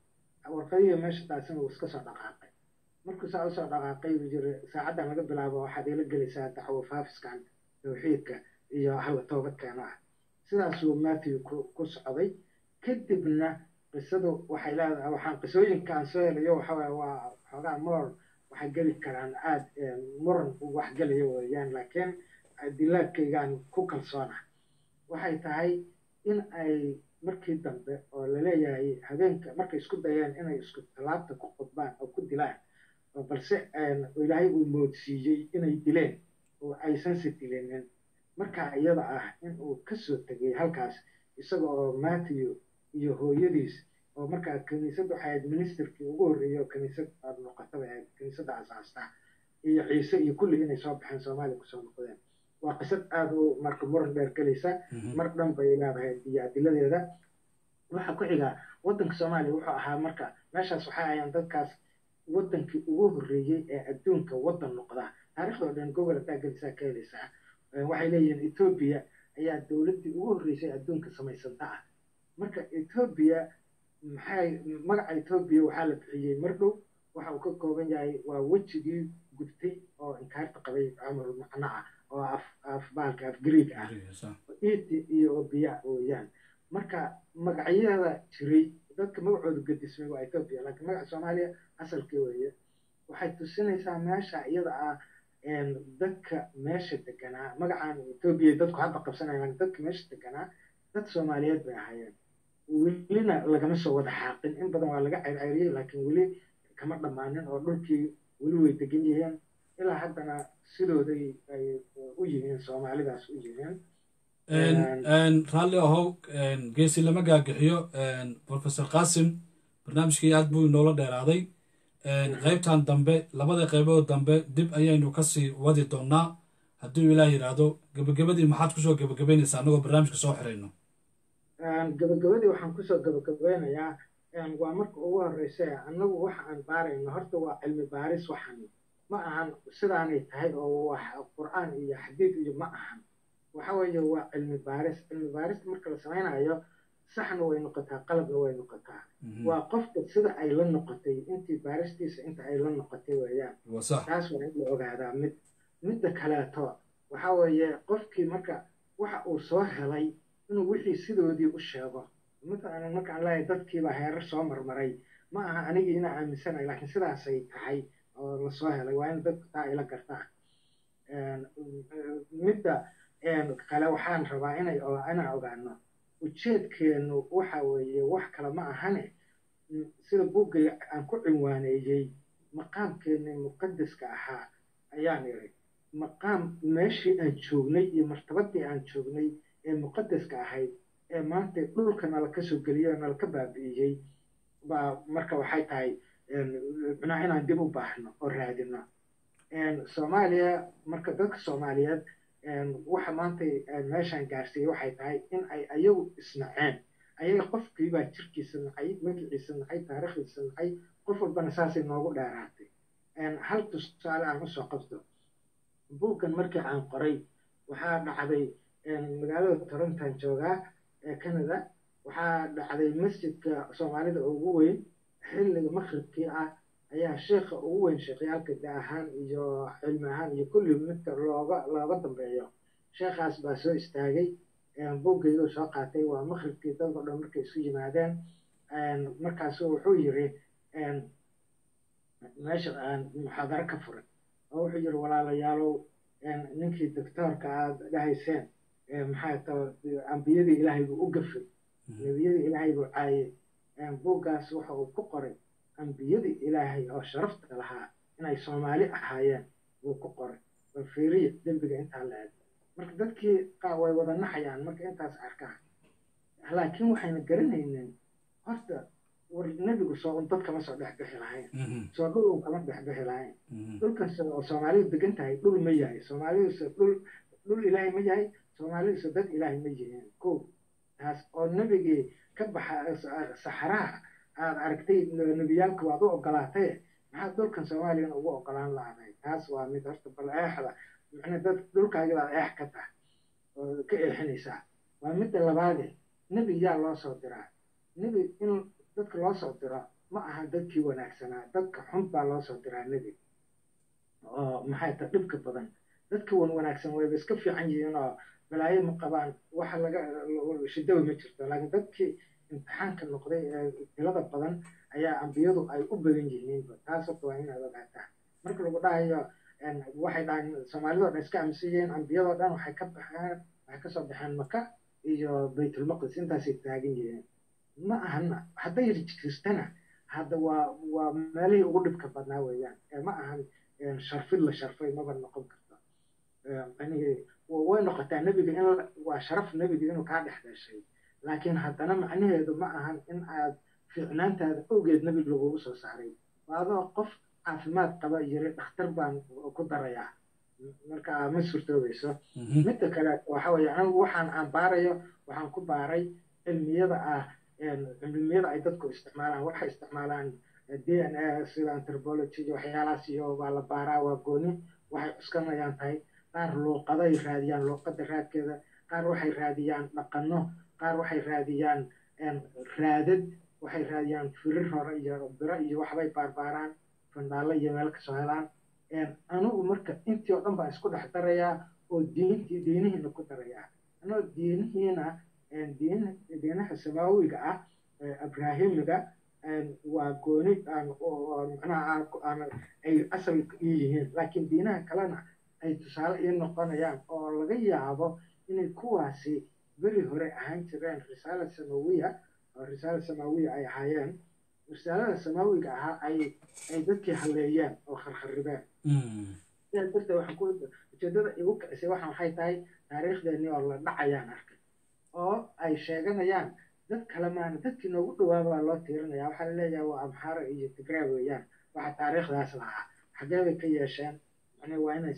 warqadihii meesha taasina uu iska soo dhaqaaqay markuu saa usoo dhaqaaqay buu yiri saacaddan laga bilaabo waxaad ila gelaysaa dacwo faafiskan tawxiidka iyo halla toobadkeena ah sidaasuu matthew ku socday kadibna qisadu waxay leedahay waxaan qisooyinkaan soo helayo waxawaaye waa xoogaa moor waxay geli karaan aad muran wax gelaya weeyaan laakiin dilaadkaygaan ku kalsoona waxay tahay in ay markii dambe oo laleeyahay habeenka markay isku dayeen inay isku tallaabta ku qodbaan oo ku dilaan balse ilaahay uu moodsiiyey inay dileen oo aysanse dilinin markaa iyada ah in uu kasoo tegay halkaas isaga oo matthew iyo hooyadiis oo markaa kiniisad waxay ahayd ministerkii ugu horreeyey oo kiniisad noqotaba ahayd kiniisadda asaasta iyo ciise iyo kulli inay soo baxeen soomaaliya kusoo noqdeen waa qisad aada u marka muran dheer gelaysa mar dhan bay leedahay iyo adiladeeda waxaa ku xiga waddanka soomaaliya wuxuu ahaa marka meeshaas waxay ahayeen dadkaas waddankii ugu horreeyey ee adduunka waddan noqda taariikhdoo dhan gobol hadaa gelisaa ka helaysaa waxay leeyihiin etoobiya ayaa dowladdii ugu horreysay adduunka samaysanta ah marka etoobiya maxay magaca etoobiya waxaa la bixiyey mar dhow waxa uu ka kooban yahay waa wejigii gubtay oo inkaarta qabay camar macno ah oo af af baalka af greeg ah iti iyo obiya weeyaan marka magacyada jiray dadka magacooda gedismay waa etoobiya laakiin magaca soomaaliya asalkii weeye waxay tusinaysaa meesha iyada ah dadka meesha deganaa magacaan etoobiya dadku hadda qabsanayaan dadka meesha deganaa dad soomaaliyeed bay ahaayeen welina lagama soo wada xaaqin in badan waa laga ceyrceyriyey laakiin weli kama dhammaanin oo dhulkii weli way degan yihiin ilaa haddana sidooday ay u yihiin soomaalidaas u yihiin raalli ahow geesi lama gaagixiyo professor qasim barnaamijkii aad buu inoola dheeraaday qaybtan dambe labada qaybood dambe dib ayaynu kasii wadi doonaa hadduu ilaah yidhaahdo gebagabadii maxaad kusoo gebagabaynaysaa annagoo barnaamijka soo xirayno gabagabadii waxaan kusoo gabagabeynayaa waa marka ugu horeysa annagu waxa aan baarayno horta waa cilmi baaris waxan ma ahan sidaanay tahay oo wax qur'aan iyo xadiid iyo ma ahan waxa weeye waa cilmi baaris cilmi baarista marka la samaynayo saxna way noqotaa qalabna way noqotaa waa qofka sida ay la noqotay intii baaristiisa inta ay la noqotay weeyaan taas waa in la ogaadaa mid midda kaleeto waxa weeye qofkii marka waxa uu soo helay inuu wixii sidoodii u sheego matalan markaan leeyahay dadkiibaa heerar soo marmaray ma aha anigii inaa aaminsanayo laakiin sidaasay tahay oo la soo helay waa in dadku taa ila gartaa midda kale waxaan rabaa inay inaan ogaano ujeedkeenu waxa weeye wax kale ma ahane sida buuggay aan ku cinwaaneeyey maqaamkeennii muqadaska ahaa ayaan iri maqaam meeshii aan joognay iyo martabadii aan joognay ee muqadaska ahayd ee maanta dhulka nala ka soo geliyey oo nala ka baabi'iyey baa marka waxay tahay micnaha inaan dib u baahno oo raadino soomaaliya marka dadka soomaaliyeed waxa maanta meeshaan gaarsiiyey waxay tahay in ay ayagu isnaceen ayaga qofkiibaa jirkiisa nacay magaciisa nacay taariikhdiisa nacay qof walbana saasay noogu dheeraatay hal tusaale aan usoo qabto buuggan markii aan qoray waxaa dhacday magaalada torontan joogaa ee canada waxaa dhacday masjidka soomaalida ugu weyn xilliga maqribkii ah ayaa sheekha ugu weyn sheekhyaalka da ahaan iyo cilmi ahaan iyo kulli midka looga looga dambeeyo sheekhaas baa soo istaagay buuggeyduu soo qaatay waa maqribkii dadka dhan markay isu yimaadeen markaasu wuxuu yiri meesha muxaadaro ka furay oo wuxuu yiri walaalayaalow ninkii doctoorka aad dhahayseen maxaa tao ambiyadii ilaahay buu u gafay nebiyadii ilaahay buu caayay buuggaas waxa uu ku qoray ambiyadii ilaahay oo sharafta lahaa inay soomaali ahaayeen wuu ku qoray bal fiiriya dembiga intaa la eg marka dadkii way wada naxayaan marka intaas arkaan laakiin waxayna garanaynin horta war nebigu soo dad kama soo dhex bixi lahayn soo dhul un kama dhex bixi lahayn dhulkan oo soomaalidu degan tahay dhul ma yahay soomaalidusa dhul dhul ilaahay ma yahay soomaalidusa dad ilaahay ma yihiin ko taas oo nebigii ka baxa saxaraha aad aragtay nebiyaalka waad u ogolaatay maxaad dhulkan soomaaliyana ugu ogolaan lahaday taas waa mid horta bal eexda macnaa dad dhulkaagii baad eex ka tahay oo ka eexinaysaa waa midda labaade nebi yaa loo soo diraa nebi in dadka loo soo diro ma aha dadkii wanaagsanaa dadka xun baa loo soo diraa nebi oo maxay tahay dhibka badan dadka wan wanaagsan wayba iska fiican yihiin oo balaayo ma qabaan waxa laga shidawa ma jirto laakiin dadkii imtixaanka noqday ee tilada badan ayaa ambiyadu ay u badan yihiinba taas horta waa inaad ogaataa marka lagu dhahayo waxay dhahaan soomaalidoo dhan iska aaminsan yihiin ambiyadoo dhan waxay ka baxeen waxay kasoo baxeen maka iyo baytulmaqdis intaasay taagan yihiin ma ahana hadday jirtana hadda waa waa meelihii ugu dhibka badnaa weeyaan ma ahan sharfid la sharfay maba noqon karto way noqotaa nebiga in waa sharaf nebiga inuu kaa dhex dhashay laakiin haddana macnaheedu ma ahan in aad fiicnaantaada awgeed nebiga lagugu soo saaray adoo qof caafimaad qaba yiri dhakhtar baan ku darayaa marka ma suurtoobayso midda kale waxa weeye anigu waxaan aan baarayo waxaan ku baaray cilmiyada ah cilmiyada ay dadku isticmaalaan waxay isticmaalaan d n a sida anthropology iyo waxyaalahaas iyo waa la baaraa waa gooni waxay cuskanayaan tahay qaar luuqaday raadiyaan luuqada raadkeeda qaar waxay raadiyaan dhaqano qaar waxay raadiyaan raadad waxay raadiyaan firir hore iyo biro iyo waxbay baarbaaraan fandhaalo iyo meel kasoo helaan anigu marka intii oo dhan baan isku dhex darayaa oo diintii diinihiina ku darayaa anoo diinihiina diinaha samaawiga ah abrahimiga waa gooni macnaha ay asal ii yihiin laakiin diinaha kalena ay tusaale ii noqonayaan oo laga yaabo inay kuwaasi beri hore ahaan jireen risaala samawiya oo risaala samawiya ay ahaayeen risaalada samaawiga ahaa ay ay dadkii halleeyeen oo kharkharibeen sidaas darteed waxaan ku ujeedada igu kicisay waxaan waxay tahay taariikhdeenii oo la dhacayaan arkay oo ay sheeganayaan dad kale maana dadkii noogu dhawaabaa loo tiirinaya waxaa laleeyahay waa amxaara iyo tigraa weeyaan waxa taariikhdaas lahaa xagee bay ka yeesheen waa inay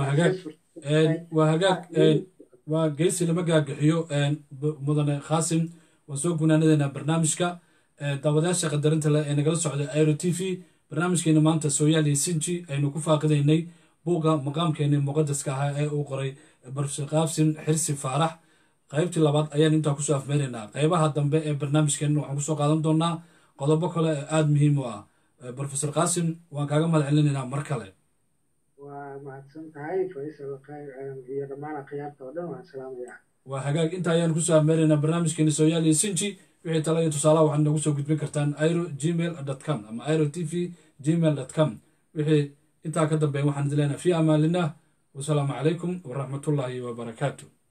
waa hagaag waa geesi lama gaagaxiyo mudane khaasim waan soo gunaanadeena barnaamijka daawadayaasha qadarinta leh ee nagala socda airo t v barnaamijkeena maanta sooyaaliya sinji aynu ku faaqidaynay buugga maqaamkeenii muqadaska ahaa ee uu qoray barfshe qaabsin xirsi faarax qaybtii labaad ayaan intaa kusoo afmeynaynaa qaybaha dambe ee barnaamijkeenna waxaan kusoo qaadan doonaa qodobo kale ee aada muhiim u ah brofesor qaasim waan kaaga mahad celinaynaa mar kale waa mahadsan tahay faysal khayr iyo dhammaan akhyaarta oo dhan waan salaamayaa waa hagaag inta ayaan kusoo afmeynaynaa barnaamijkeena sooyaaliya sinji wixii tala iyo tusaalaha waxaad noogu soo gudbin kartaan iro gmail com ama iro t v gmail com wixii intaa ka dambeeya waxaan idin leenahay fi amaanillah wasalaamu calaykum waraxmatullaahi wabarakaatu